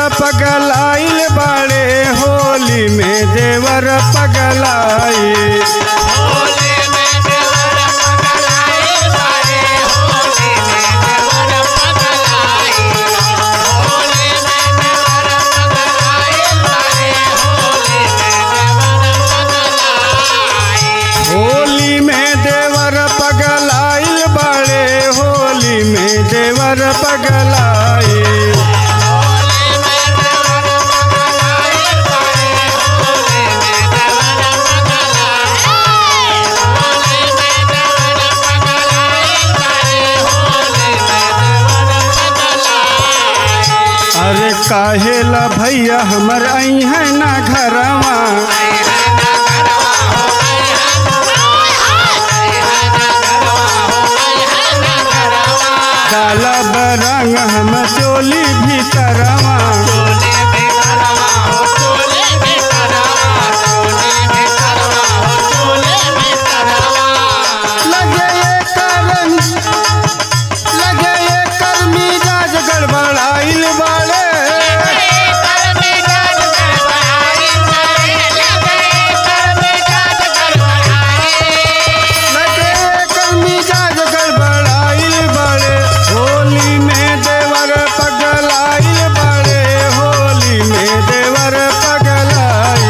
पगलाइल बाड़े होली में देवर पगलाई होली में देवर पगलाइल बाड़े होली में देवर पगलाई अरे काहेला भैया हमर आई है ना घरवा काला बरंग हम चोली भीतरवा लगे ये करम लगे ये कर मिजाज गड़बड़ाइल बाड़े लगे ये कर मिजाज गड़बड़ाइल बाड़े होली में देवर पगलाइल बाड़े होली में देवर पगलाई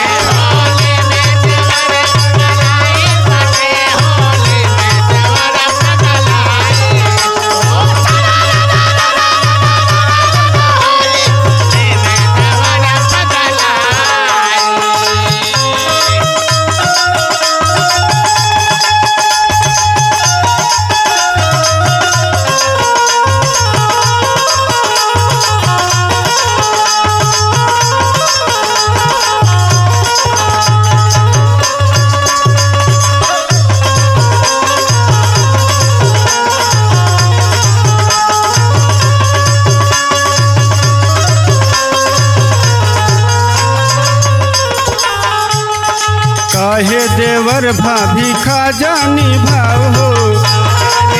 काहे देवर भाभी खा जानी भाव हो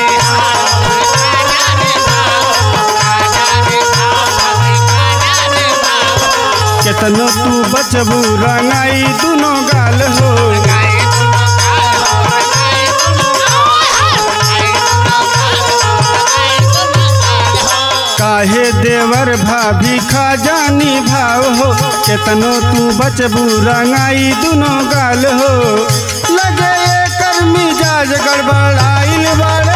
केतनो तू बचबू रंगाई दुनो गाल हो काहे देवर भाभी खा जानी भाव हो केतनो तू बचबू रंगाई दुनो गाल हो लगे ये कर मिजाज गड़बड़ाइल बाड़े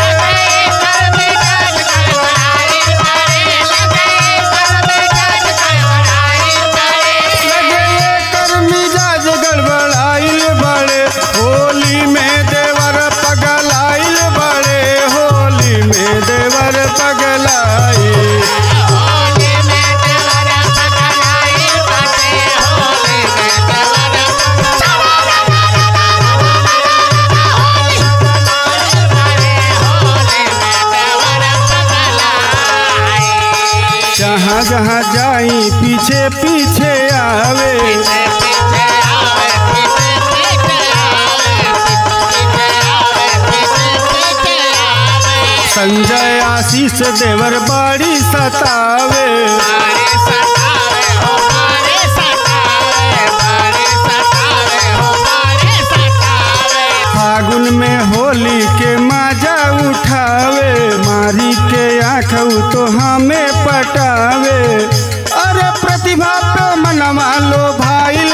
लगे ये कर मिजाज गड़बड़ाइल बाड़े होली में देवर पगलाइल बाड़े होली में देवर पगलाई जहाँ जहाँ जाई पीछे पीछे आवे संजय आशीष देवर बाड़ी सतावे फागुन में होली के मजा उठावे मारी के आँख तो हमें पटावे अरे प्रतिभा पे मनवा लो भाई